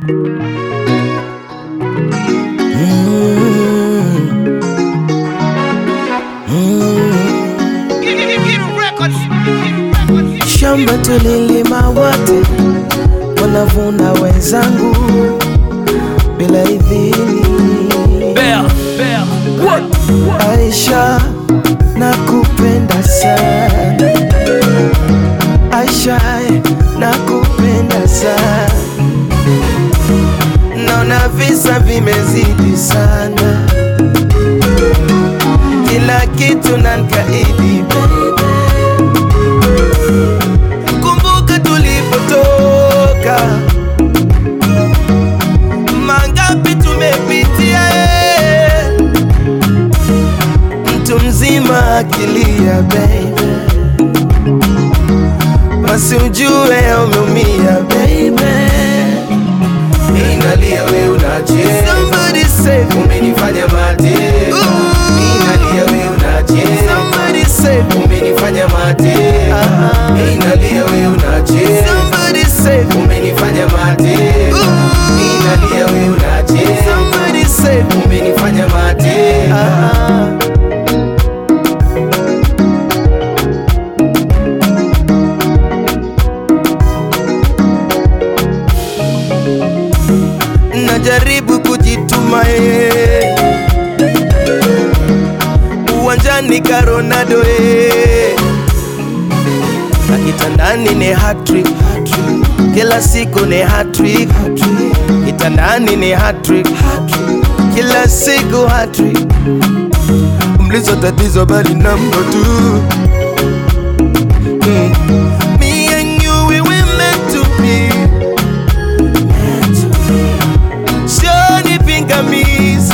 Shamba tulilima wote, wanavuna wenzangu bila idhini. Aisha, nakupenda sana Aisha, nakupenda sana, naona visa vimezidi sana, kila kitu nankaidi baby. Kumbuka tulipotoka, mangapi tumepitia eh. Mtu mzima akilia baby, basi ujue umeumia baby. Inalia we unacheza, Somebody save me, umenifanya mateka. Ooh. Inalia we unacheza, somebody save me, umenifanya mateka. Ah. Inalia we unacheza, somebody save me, umenifanya mateka. Ooh. Inalia we unacheza, somebody save me. umenifanya mateka. Ah. Najaribu kujituma eh. Uwanjani ka Ronaldo eh. Na kitandani ni hat-trick Kila siku ni hat-trick Kitandani ni hat-trick Kila siku hat-trick Mlizo tatizo bali namba tu mm. Me and you we were meant to be Sioni pingamizi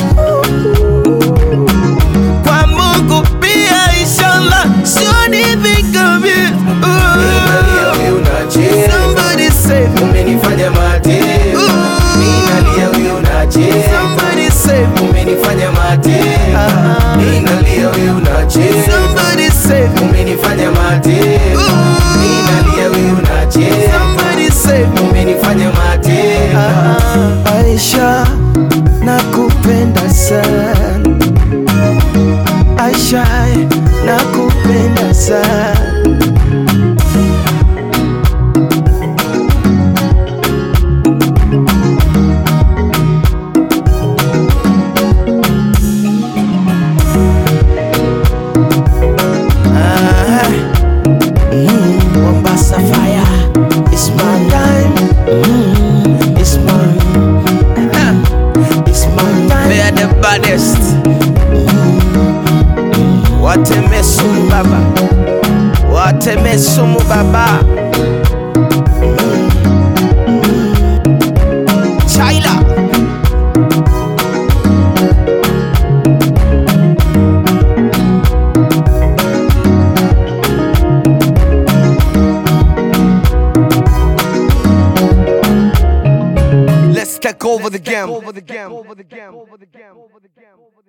kwa Mungu pia inshallah, sioni pingamizi. Inalia Ooh. we unacheza, Somebody save me. umenifanya mateka. Ooh. Inalia we unacheza, Somebody save me. umenifanya mateka. Ah. Inalia we unacheza, Somebody save me. umenifanya mateka. Ooh. Inalia we unacheza, Somebody save me. umenifanya mateka. Ah, Aisha, nakupenda sana Aisha, nakupenda sana Ah, mm, Mombasa fire, it's my time. Mm, it's my, ah, it's my time. They are the baddest. Wateme sumu baba, wateme sumu baba. Chaila. Let's take over the game.